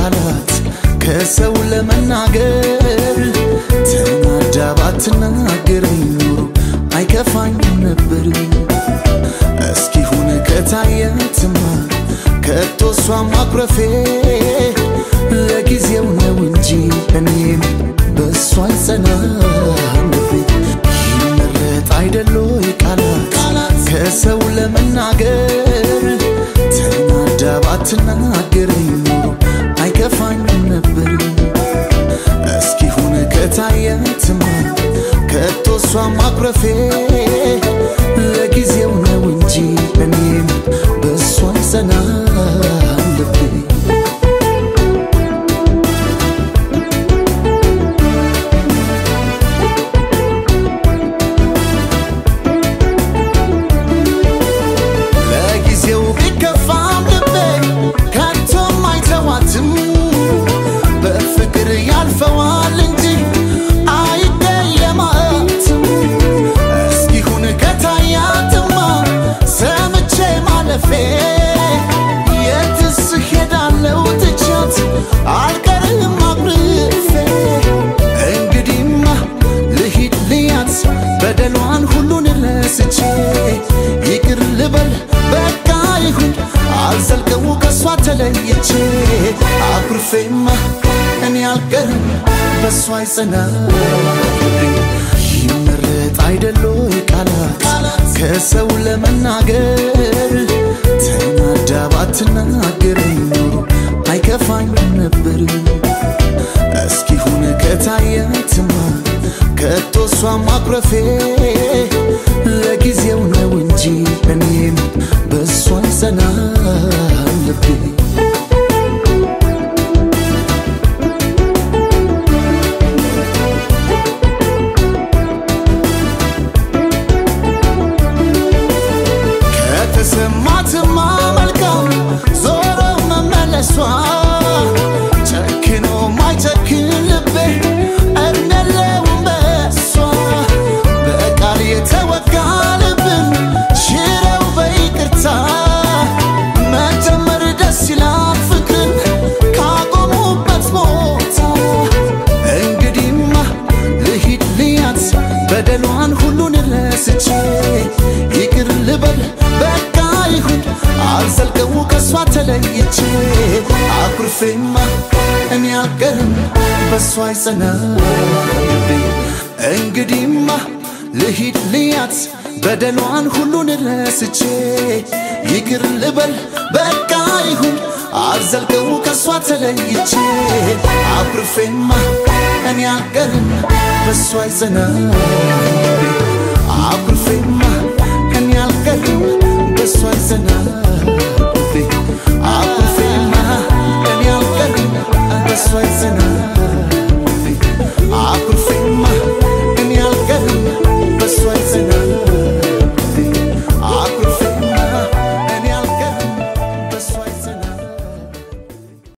ቃላት ከሰው ለመናገር ተናዳ ባትናገረኝ ኖሮ አይከፋኝም ነበር። እስኪሁን ከታየትማ ከቶ እሷ ማኩረፌ ለጊዜው ነው እንጂ እኔም በእሷ አልጸናም ልቤ ይመረጥ አይደሎ ቃላት ከሰው ለመናገር ተናዳ ባትናገረኝ ኖሮ አይከፋኝም ነበር። እስኪሁን ከታየትማ ከቶ እሷ ማኩረፌ ለጊዜው ነው እንጂ እኔም በእሷ አልጸናም ልቤ ለጊዜው ቢከፋም ልቤ ከቶም አይተዋትም በፍቅር ያልፈዋል እንጂ አይደየማትም እስኪሁን ከታያትማ ሰምቼ ማለፌ የትስ ሄዳለው ትቻት አልቀርም አኩርፌ እንግዲህማ ልሂድ ልያት በደሏን ሁሉን ረስቼ ይቅር ልበል በቃ ይሁን አልዘልቀው ከሷ ተለይቼ አኩርፌማ እኔ አልቀርም በሷ አይጸና ይመረጥ አይደሎ ቃላት ከሰው ለመናገር ተናዳ ባትናገረኝ ኖሮ አይከፋኝም ነበር። እስኪሁን ከታየትማ ከቶ እሷ ማኩረፌ ለጊዜው ነው እንጂ እኔም በእሷ አልጸናም ልቤ ከተሰማትማ መልካም ዞሮ መመለሷ ጨክኖ ማይጨክን ልቤ እምነለውም በሷ በቃል የተወጋ ልብን ሽረው በይቅርታ መጀመር ደስ ይላል ፍቅርን ካቆሙበት ቦታ እንግዲህማ ልሂድ ልያት በደሏን ሁሉን ረስቼ ይቅር ልበል በቃ ይሁን አልዘልቀው ከሷ ተለይቼ አኩርፌማ እኔ አልቀርም በሷ አይጸናም ልቤ እንግዲህማ ልሂድ ልያት በደሏን ሁሉን ረስቼ ይቅር ልበል በቃ ይሁን አልዘልቀው ከሷ ተለይቼ አኩርፌማ እኔ አልቀርም በሷ አይጸናም